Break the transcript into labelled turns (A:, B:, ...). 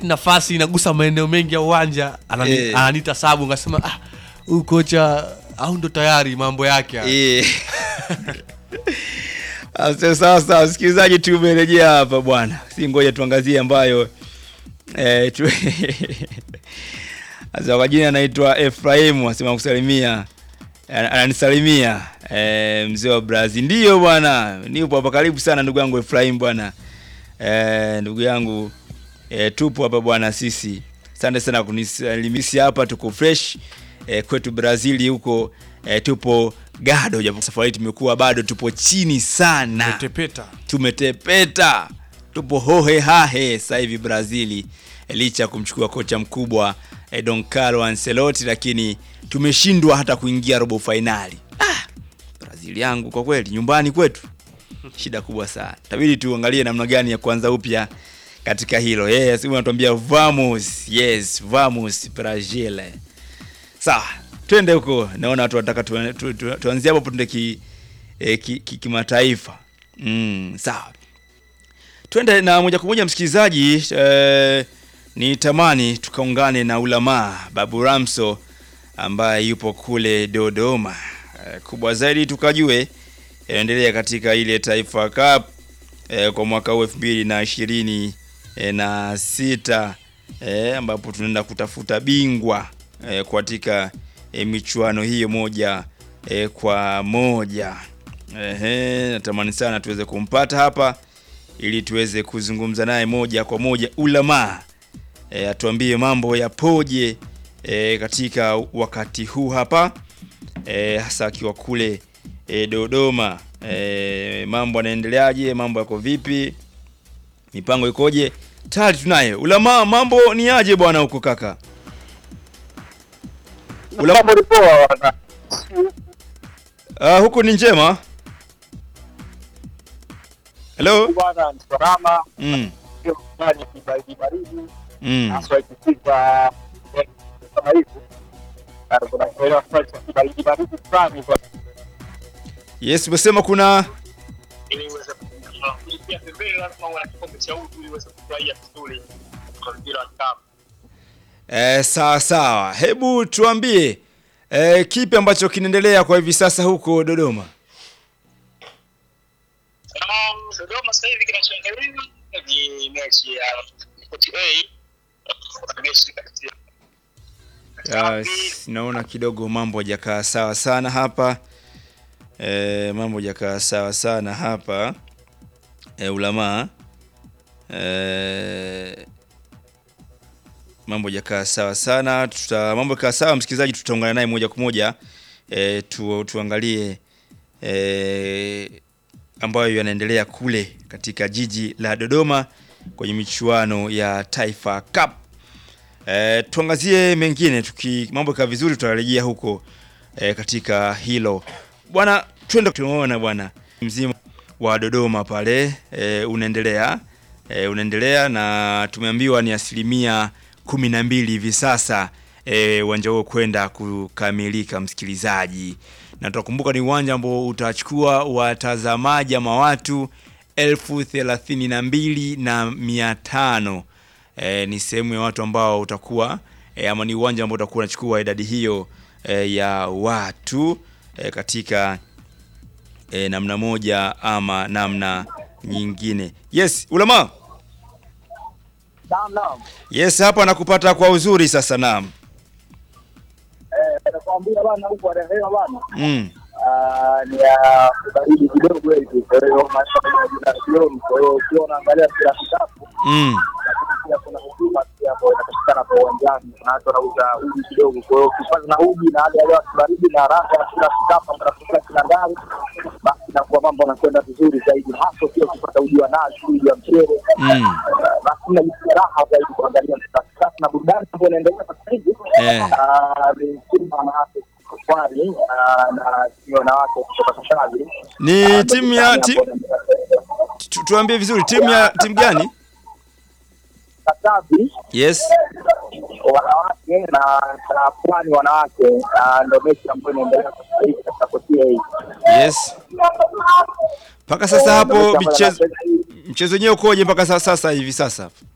A: wakati nafasi inagusa maeneo mengi ya uwanja anani,
B: Eh.
A: ananiita sabu ngasema ah, huyu kocha au ndo tayari mambo yake haya."
B: Eh. Asa- Sasa msikilizaji, tumerejea hapa bwana, si ngoja tuangazie ambayo eh, tu... Sasa kwa jina anaitwa Efraimu asema kusalimia Ana- ananisalimia eh, mzee wa Brazil. Ndiyo bwana, nipo hapa karibu sana ndugu yangu Efraimu bwana eh, ndugu yangu eh, tupo hapa bwana sisi. Asante sana kunisalimisia hapa, tuko fresh eh, kwetu Brazil huko eh, tupo gado, japo safari hii tumekuwa bado tupo chini sana
A: Tepeta.
B: tumetepeta tupo hohe hahe sasa hivi Brazili eh, licha ya kumchukua kocha mkubwa eh, Don Carlo Ancelotti, lakini tumeshindwa hata kuingia robo fainali. Ah, Brazil yangu kwa kweli, nyumbani kwetu shida kubwa sana. Tabidi tuangalie namna gani ya kuanza upya katika hilo. Yes, huyu anatuambia vamos, yes, vamos Brazil. Sawa, twende huko. Naona watu wanataka tu, tu, tu, tuanzie hapo tuende ki, eh, ki, ki, kimataifa. Mm, sawa. Twende na moja kwa moja msikilizaji, eh, ni tamani tukaungane na ulamaa Babu Ramso ambaye yupo kule Dodoma. Eh, kubwa zaidi tukajue yanaendelea katika ile Taifa Cup eh, kwa mwaka huu elfu mbili na ishirini eh, na sita eh, ambapo tunaenda kutafuta bingwa eh, katika eh, michuano hiyo moja eh, kwa moja. Ehe, natamani sana tuweze kumpata hapa ili tuweze kuzungumza naye moja kwa moja ulamaa e, atuambie mambo yapoje e, katika wakati huu hapa e, hasa akiwa kule e, Dodoma e, mambo yanaendeleaje? Mambo yako vipi? Mipango ikoje? Tayari tunaye ulamaa. Mambo ni aje bwana huko kaka? Ula-
C: Mambo ni poa bwana.
B: Uh, huku ni njema. Hello?
C: Bwana ni salama,
B: Mm,
C: sio ndani ya kibaridi baridi,
B: mm.
C: haswa ikifika eh, kama hivi. Na kuna kuelewa kwa kibaridi baridi fulani kwa
B: Yes, umesema kuna
C: ili uweze kulipia pembeni lazima uwe na kikombe cha uji ili uweze kufurahia vizuri kwa mpira wa kikapu.
B: Eh, sawa sawa, hebu tuambie eh, kipi ambacho kinaendelea kwa hivi sasa huko Dodoma?
C: Um, Dodoma sasa hivi kinachoendelea ni mechi ya Coach A na mechi kati ya
B: Yes, naona kidogo mambo hajakaa sawa sana hapa eh, mambo hajakaa sawa sana hapa eh, ulamaa eh, mambo hajakaa sawa sana tuta mambo yakaa sawa msikilizaji tutaungana naye moja kwa moja eh, tu, tuangalie eh, ambayo yanaendelea kule katika jiji la Dodoma kwenye michuano ya Taifa Cup. E, tuangazie mengine tuki mambo kaa vizuri tutarejea huko e, katika hilo bwana, twende tumeona bwana mzima wa Dodoma pale e, unaendelea e, unaendelea na tumeambiwa ni asilimia kumi na mbili hivi sasa e, uwanja huo kwenda kukamilika, msikilizaji, na tutakumbuka ni uwanja ambao utachukua watazamaji ama watu elfu thelathini na mbili na mia tano e, ni sehemu ya watu ambao utakuwa e, ama ni uwanja ambao utakuwa unachukua idadi hiyo e, ya watu e, katika e, namna moja ama namna nyingine. Yes, ulama.
C: Naam, naam.
B: Yes, hapa nakupata kwa uzuri sasa. Naam.
C: Eh, nakwambia bana huko rehema bana.
B: Mm.
C: Ah, ni ya baridi kidogo hivi, kwa hiyo maisha ya jioni, kwa hiyo ukiwa unaangalia mpira wa kikapu
B: Mm.
C: pia kuna huduma pia ambayo inapatikana kwa uwanjani, kuna watu wanauza uji kidogo. Kwa hiyo ukipata na uji na hali ya hewa baridi na raha ya kila kikapu ambayo inapatikana kila ndani, basi inakuwa mambo yanakwenda vizuri zaidi, hasa pia ukipata uji wa nazi, uji wa mchele,
B: Mm.
C: Ah, basi inajisikia raha zaidi kuangalia mpira wa kikapu na burudani ambayo inaendelea sasa hivi
B: Eh.
C: Ah, ni timu ya wanawake kwani ah, na timu ya wanawake kutoka Kashali
B: Ni timu ya ti, tu, tuambie vizuri timu ya timu gani?
C: Katavi
B: Yes.
C: wanawake na na pwani wanawake ah, ndio mechi ambayo inaendelea sasa hivi katika kotia hii.
B: Yes. Mpaka sasa hapo michezo mchezo wenyewe ukoje mpaka sasa, sasa hivi sasa?